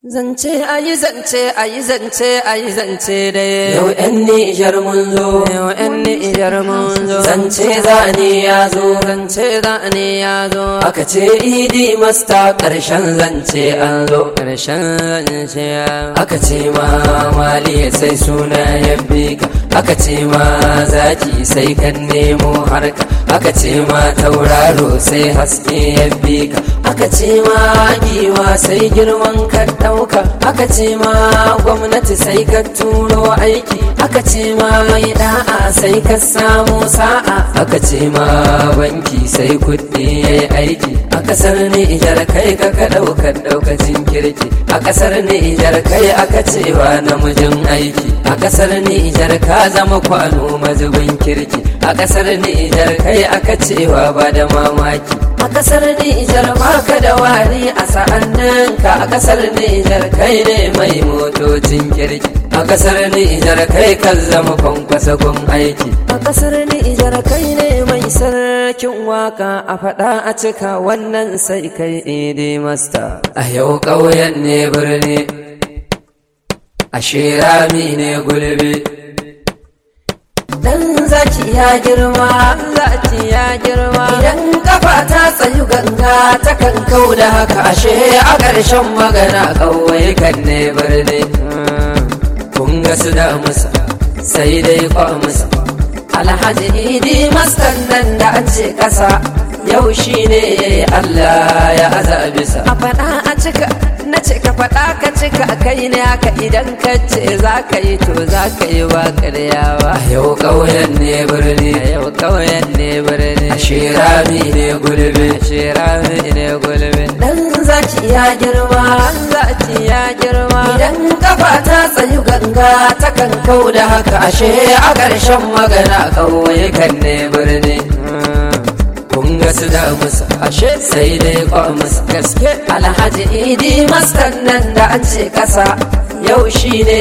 Zance ayi zance ayi zance ayi zance dai. Yau ‘yan Nijar mun zo, Yau ‘yan Nijar mun zo. zance zane ya zo, Zance za ne ya zo. aka ce idi masta ƙarshen zance an zo. Ƙarshen zance ya. Aka ce ma mali sai suna ya bi ka, aka ce ma zaki sai kan nemo harka, aka ce ma tauraro sai haske ya bi ka, aka ce ma giwa sai girman ka ɗauka, aka ce ma gwamnati sai ka turo aiki, aka ce ma mai da'a sai ka samu sa'a, aka ce ma banki sai kuɗi ya yi aiki, a ƙasar Nijar kai ka ka ɗaukar ɗaukacin kirki, a ƙasar Nijar kai aka cewa namijin aiki, a ƙasar Nijar ka zama kwano mazubin kirki, a ƙasar Nijar kai aka cewa ba da mamaki. A ƙasar Nijar baka da wari a sa'annan ka a ƙasar Nijar kai ne mai motocin kirki. A ƙasar Nijar kai kan zama kwankwasa gun aiki. A ƙasar Nijar kai ne mai sarkin waka a faɗa a cika wannan sai kai idi masta. A yau ƙauyen ne birni, a shirami ne gulbi. Dan zaki ya girma, zaki ya girma. Idan kafa ta tsayu ganga ta kan kau da haka ashe a ƙarshen magana ƙauye kan ne birni. Kun ga su da musa sai dai kwa musa. Alhaji Idi maskan nan da an ce ƙasa yau shi ne Allah ya azabisa. A faɗa a cika, na ce ka faɗa ka cika kai ne haka idan ka ce za ka yi to za ka yi ba karyawa. A yau ƙauyen ne birni, A yau ƙauyen ne birni. a shirami ne gulbi. Shirami ne gulbi. Dan zaki ya girma, Zaki ya girma. idan kafa ta tsayu ganga ta kan kau da haka ashe a ƙarshen magana ƙauye kan ne birni. Kun ga su da musa, ashe sai dai kwa musa. gaske Alhaji Idi maskan nan da an ce ƙasa yau shi ne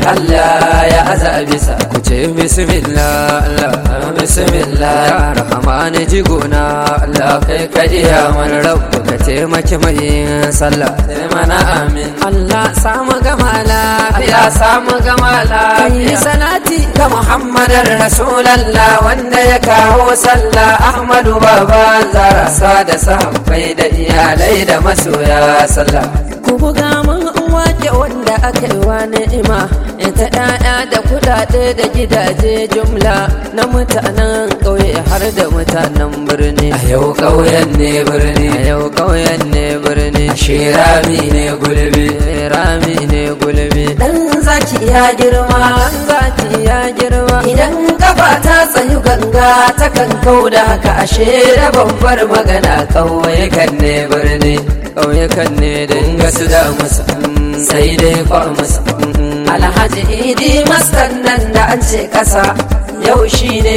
Allah ya azabisa. ku ce bismillah Allah Bismillah, ya rahmani jigona Allah kai ka iya mana rabbu ka taimaki mai sallah sai mana amin. Allah samu gama lafiya Ya samu gama kai lafiya. salati ga Muhammadin Rasulallah wanda ya kawo sallah Ahmadu Baba Zara sa da sahabbai da iyalai da masoya sallah. ku buga mun wake wanda aka yi wa ni'ima ita ɗaya da kuɗaɗe da gidaje jumla na mutanen ƙauye har da mutanen birni A yau ƙauyen ne birni, a yau ƙauyen ne birni shirami ne gulbi. rami ne gulbi Dan zaki ya girma, zaki ya girma idan kafa ta tsayu ganga ta kan kau da haka ashe da babbar magana ƙauye kan ne birni. ƙauyukan ne da Kun ga su da musa, sai dai kwa musa. Alhaji Idi maskan nan da an ce ƙasa yau shi ne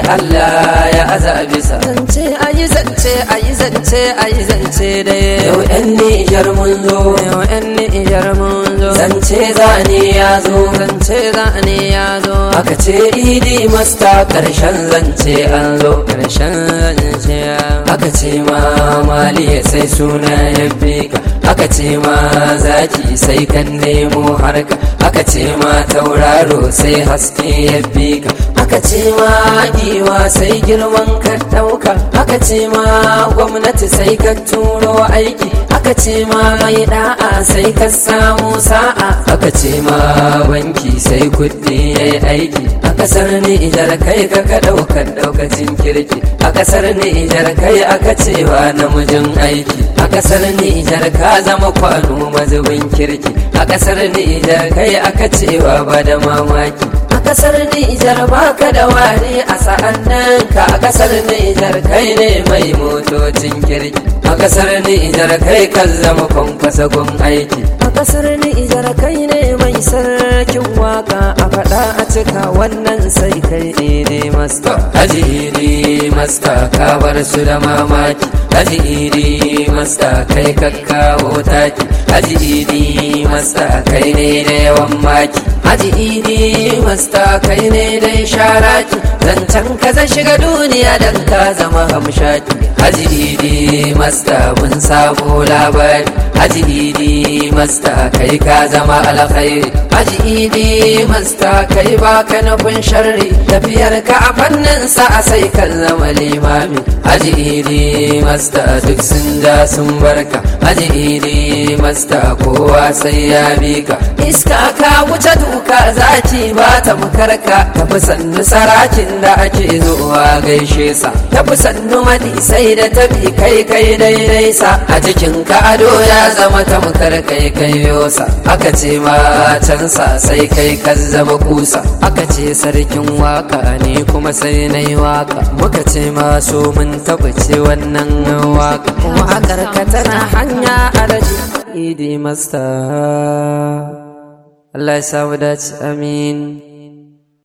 Allah ya azabisa. zance ayi zance ayi zance ayi zance da Yau ‘yan Nijar mun zo, yau yan nijar mun zo zance zane ya zo. zance za ne ya zo Aka ce Idi masta ƙarshen zance an zo. ƙarshen zance ya Aka ce ma mali sai suna ya bi ka. Aka ce ma zaki sai kan nemo harka. Aka ce ma tauraro sai haske ya bi ka. Aka ce ma giwa sai girman ka ɗauka. Aka ce ma gwamnati sai ka turo aiki. Aka ce ma mai da'a sai ka samu sa'a. Aka ce ma banki sai kuɗi ya yi aiki. A ƙasar Nijar kai ka ka ɗaukar ɗaukacin kirki. A ƙasar Nijar kai aka cewa namijin aiki. A ƙasar Nijar ka zama kwano mazubin kirki. A ƙasar Nijar kai aka cewa ba da mamaki. A ƙasar Nijar baka da wari a sa'an nan ka a ƙasar Nijar kai ne mai motocin kirki. A ƙasar Nijar kai kan zama kwankwasa gun aiki. a ƙasar nijar kai ne mai sarkin waka a faɗa a cika wannan sai kai idi masta Haji Idi masta ka bar su da mamaki Haji Idi masta kai kakkawo taki Haji Idi masta kai ne da yawan maki Haji haji idi masta kai ne dai sharaki zancen ka zan shiga duniya dan ka zama hamshaki haji idi masta mun sabo labari haji idi masta kai ka zama alkhairi haji idi masta kai baka nufin sharri tafiyar ka a fannin sa sai kan zama limami haji idi masta duk sun ja sun barka haji idi masta kowa sai ya bi ka iska ka wuce duka zaci ba ta makarka tafi sannu sarakin da ake zuwa gaishe sa tafi sannu madi sai da tafi kai kai daidai sa a jikin ka ado ya zama tamkar kai kai yosa aka ce ma can sa sai kai ka zama kusa aka ce sarkin waka ne kuma sai na yi waka muka ce masu mun tabbace wannan waka wakar ka tana hanya alaji idi masta Allah ya samu dace amin